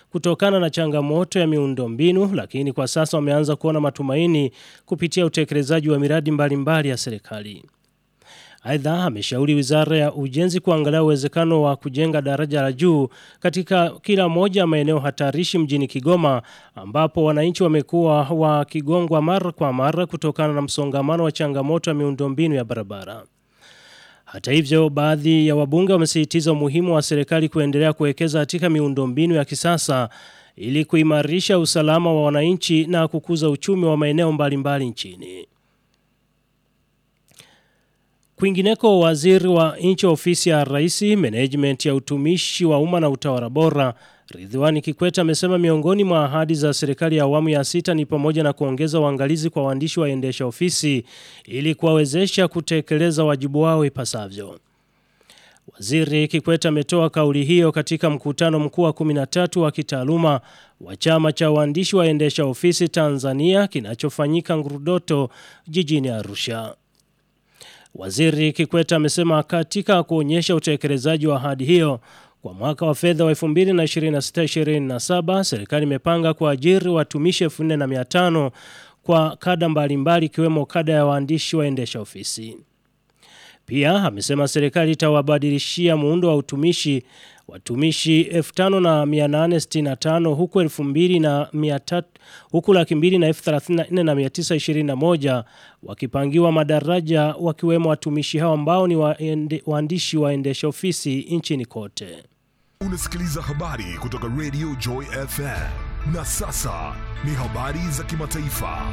kutokana na changamoto ya miundombinu lakini kwa sasa wameanza kuona matumaini kupitia utekelezaji wa miradi mbalimbali mbali ya serikali. Aidha ameshauri Wizara ya Ujenzi kuangalia uwezekano wa kujenga daraja la juu katika kila moja ya maeneo hatarishi mjini Kigoma ambapo wananchi wamekuwa wakigongwa mara kwa mara kutokana na msongamano wa changamoto ya miundombinu ya barabara. Hata hivyo baadhi ya wabunge wamesisitiza umuhimu wa serikali kuendelea kuwekeza katika miundombinu ya kisasa ili kuimarisha usalama wa wananchi na kukuza uchumi wa maeneo mbalimbali nchini. Kwingineko waziri wa nchi ofisi ya rais management ya utumishi wa umma na utawala bora Ridhiwani Kikwete amesema miongoni mwa ahadi za serikali ya awamu ya sita ni pamoja na kuongeza uangalizi kwa waandishi waendesha ofisi ili kuwawezesha kutekeleza wajibu wao ipasavyo. Waziri Kikwete ametoa kauli hiyo katika mkutano mkuu wa 13 wa kitaaluma wa chama cha waandishi waendesha ofisi Tanzania kinachofanyika Ngurudoto jijini Arusha. Waziri Kikwete amesema katika kuonyesha utekelezaji wa ahadi hiyo kwa mwaka wa fedha wa 2026-2027 serikali imepanga kuajiri watumishi 4500 kwa kada mbalimbali ikiwemo kada ya waandishi waendesha ofisi. Pia amesema serikali itawabadilishia muundo wa utumishi watumishi 5865 huku 2300 huku laki mbili na elfu thelathini na nne na mia tisa ishirini na moja wakipangiwa madaraja wakiwemo watumishi hao ambao ni waende, waandishi waendesha ofisi nchini kote. Unasikiliza habari kutoka Radio Joy FM. Na sasa ni habari za kimataifa.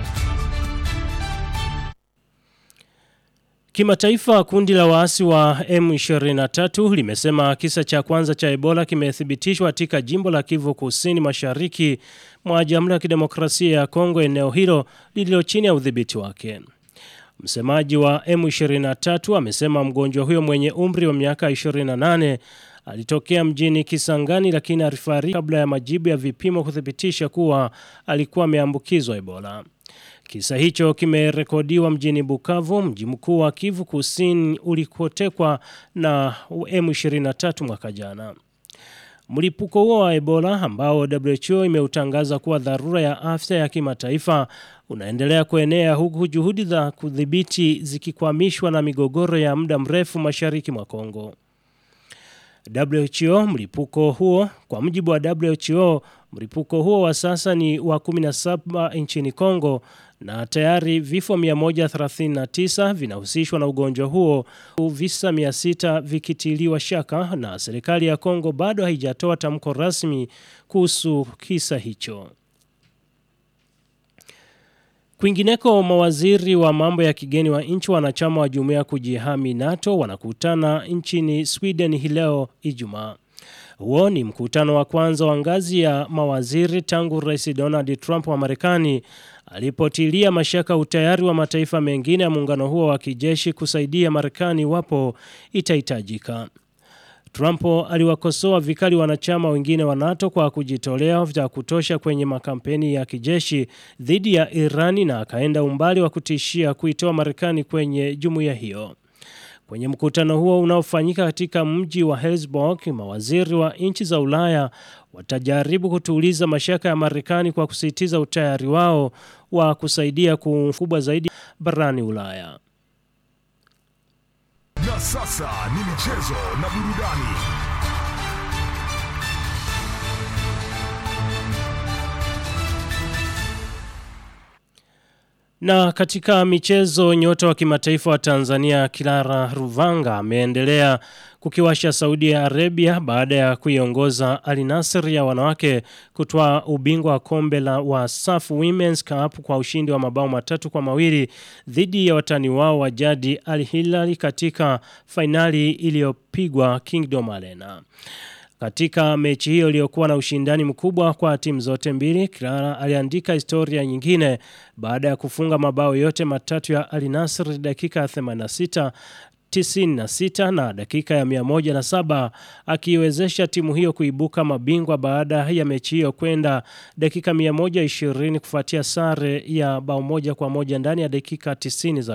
Kimataifa kundi la waasi wa M23 limesema kisa cha kwanza cha Ebola kimethibitishwa katika jimbo la Kivu Kusini Mashariki mwa Jamhuri ya Kidemokrasia ya Kongo eneo hilo lililo chini ya udhibiti wake. Msemaji wa M23 amesema mgonjwa huyo mwenye umri wa miaka 28 alitokea mjini Kisangani lakini alifariki kabla ya majibu ya vipimo kuthibitisha kuwa alikuwa ameambukizwa Ebola. Kisa hicho kimerekodiwa mjini Bukavu, mji mkuu wa Kivu Kusini ulikotekwa na M23 mwaka jana. Mlipuko huo wa Ebola ambao WHO imeutangaza kuwa dharura ya afya ya kimataifa unaendelea kuenea huku juhudi za kudhibiti zikikwamishwa na migogoro ya muda mrefu mashariki mwa Kongo. WHO mlipuko huo kwa mujibu wa WHO mlipuko huo wa sasa ni wa 17 nchini Kongo na tayari vifo 139 vinahusishwa na ugonjwa huo visa 600 vikitiliwa shaka na serikali ya Kongo bado haijatoa tamko rasmi kuhusu kisa hicho. Kwingineko mawaziri wa mambo ya kigeni wa nchi wanachama wa jumuiya kujihami NATO wanakutana nchini Sweden hii leo Ijumaa. Huo ni mkutano wa kwanza wa ngazi ya mawaziri tangu Rais Donald Trump wa Marekani alipotilia mashaka utayari wa mataifa mengine ya muungano huo wa kijeshi kusaidia Marekani iwapo itahitajika. Trump aliwakosoa vikali wanachama wengine wa NATO kwa kujitolea vya kutosha kwenye makampeni ya kijeshi dhidi ya Irani na akaenda umbali wa kutishia kuitoa Marekani kwenye jumuiya hiyo. Kwenye mkutano huo unaofanyika katika mji wa Helsborg, mawaziri wa nchi za Ulaya watajaribu kutuliza mashaka ya Marekani kwa kusisitiza utayari wao wa kusaidia kubwa zaidi barani Ulaya. Na sasa ni michezo na burudani. Na katika michezo nyota wa kimataifa wa Tanzania Kilara Ruvanga ameendelea kukiwasha Saudi Arabia baada ya kuiongoza Al Nassr ya wanawake kutoa ubingwa wa kombe la Wasaf Women's Cup kwa ushindi wa mabao matatu kwa mawili dhidi ya watani wao wa jadi Al Hilal katika fainali iliyopigwa Kingdom Arena. Katika mechi hiyo iliyokuwa na ushindani mkubwa kwa timu zote mbili, Clara aliandika historia nyingine baada ya kufunga mabao yote matatu ya Al Nassr dakika ya 86 96 na dakika ya 107 akiiwezesha timu hiyo kuibuka mabingwa baada ya mechi hiyo kwenda dakika 120 kufuatia sare ya bao moja kwa moja ndani ya dakika 90 za